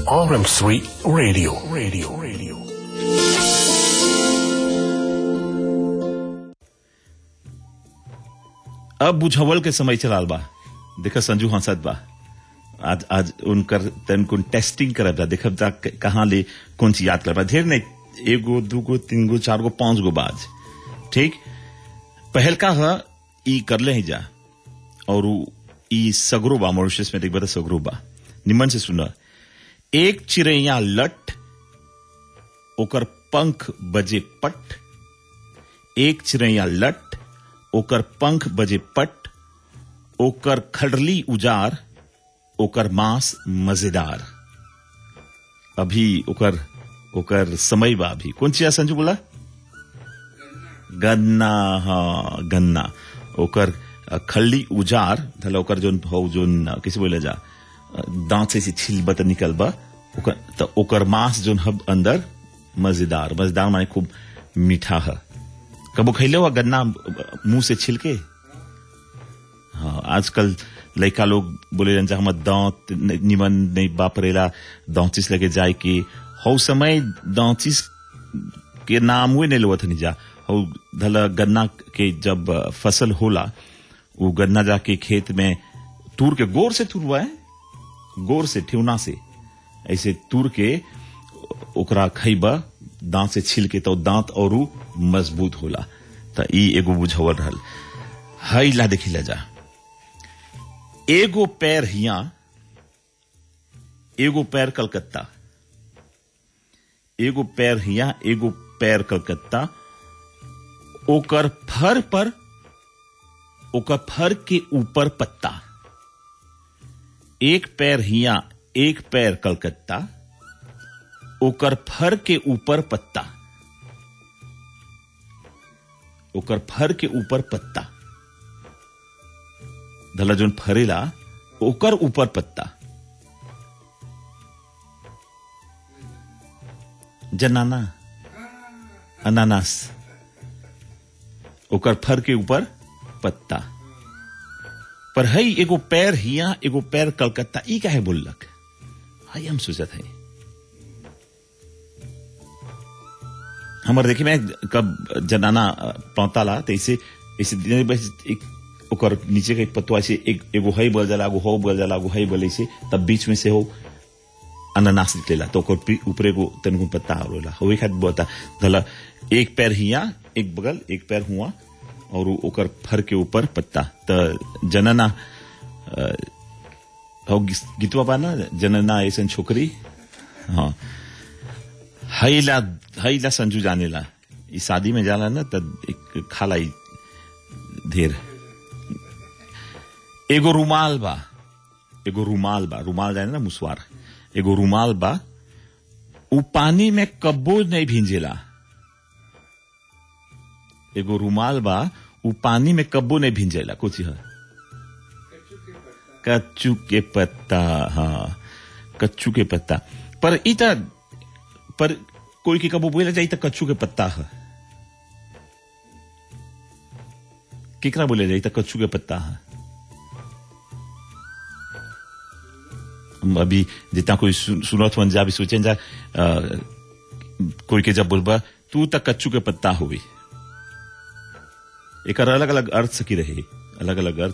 RM3 Radio. Radio. Radio. अब बुझावल के समय चलाल बा देख संजू हंसत बा आज आज उनकर तन कुन टेस्टिंग करब जा देखब जा क- कहाँ ले कौन चीज याद करबा ढेर नहीं एगो दूगो तीन गो चार गो पांच गो बाज ठीक पहल का ह ई करले ही जा और उ ई सगरो बा मॉरिशस में देखबा त सगरो बा निमन से सुना एक चिड़ैया लट ओकर पंख बजे पट एक चिड़ैया लट ओकर पंख बजे पट ओकर खडरली उजार ओकर मांस मजेदार अभी ओकर ओकर समय बा अभी कौन चीज संजू बोला गन्ना हाँ गन्ना ओकर अ, खल्ली उजार धला ओकर जोन हो जोन अ, कैसे बोले जा अ, दांत से छिल बत निकल बा ओकर त ओकर मांस जोन हब अंदर मजेदार मजेदार माने खूब मीठा है कबो खैले हुआ गन्ना अ, मुंह से छिलके हाँ आजकल लड़का लोग बोले रहन जा हमर दांत न- निमन नहीं बापरेला दांतिस लगे जाए कि हौ समय दांतिस के नाम हुए नहीं लोवत नहीं जा हौ धला गन्ना के जब अ, फसल होला वो गन्ना जाके खेत में तूर के गोर से तुरवा है गोर से ठेवना से ऐसे तूर के ओकरा खैबा दांत से छिल के तो दांत और मजबूत होला त ई एगो बुझावल रहल हई ला देखी ला जा एगो पैर हिया एगो पैर कलकत्ता एगो पैर हिया एगो पैर कलकत्ता ओकर फर पर ओकर फर के ऊपर पत्ता एक पैर हिया एक पैर कलकत्ता ओकर फर के ऊपर पत्ता ओकर फर के ऊपर पत्ता धला जोन फरेला ओकर ऊपर पत्ता जनाना अनानास ओकर फर के ऊपर पत्ता पर हई एगो पैर हिया एगो पैर कलकत्ता ई काहे बोललक हई हम सोचत हई हमर देखी मैं कब जनाना पौताला तो ऐसे ऐसे दिन बस एक ओकर नीचे के पत्तवा से एक एगो हई बोल जाला एगो हो बोल जाला एगो हई बोले से तब बीच में से हो अनानास निकलेला तो ओकर पी- ऊपर एगो तनिको पत्ता होला होवे खातिर बोता धला एक पैर हिया एक बगल एक पैर हुआ और उ- ओकर फर के ऊपर पत्ता त जनना अ, हो गिस- गीतवा बा ना जनना ऐसन छोकरी हाँ हईला हईला संजू जानेला ई शादी में जाला ना त एक खाला ई ढेर एगो रुमाल बा एगो रुमाल बा रुमाल जाने ना मुसवार एगो रुमाल बा उ पानी में कब्बो नहीं भींजेला एगो रुमाल बा उ पानी में कब्बो नहीं भींजेला कुछ है कच्चू के पत्ता हाँ कच्चू के पत्ता पर ई त पर कोई के कबो बोले जाई त कच्चू के पत्ता है केकरा बोले जाई त कच्चू के पत्ता है हम अभी जितना कोई सुन- सुनत मन जा भी सोचें जा अ, कोई के जब बोलबा तू त कच्चू के पत्ता होवी एक अलग अलग अर्थ सकी रहे अलग अलग अर्थ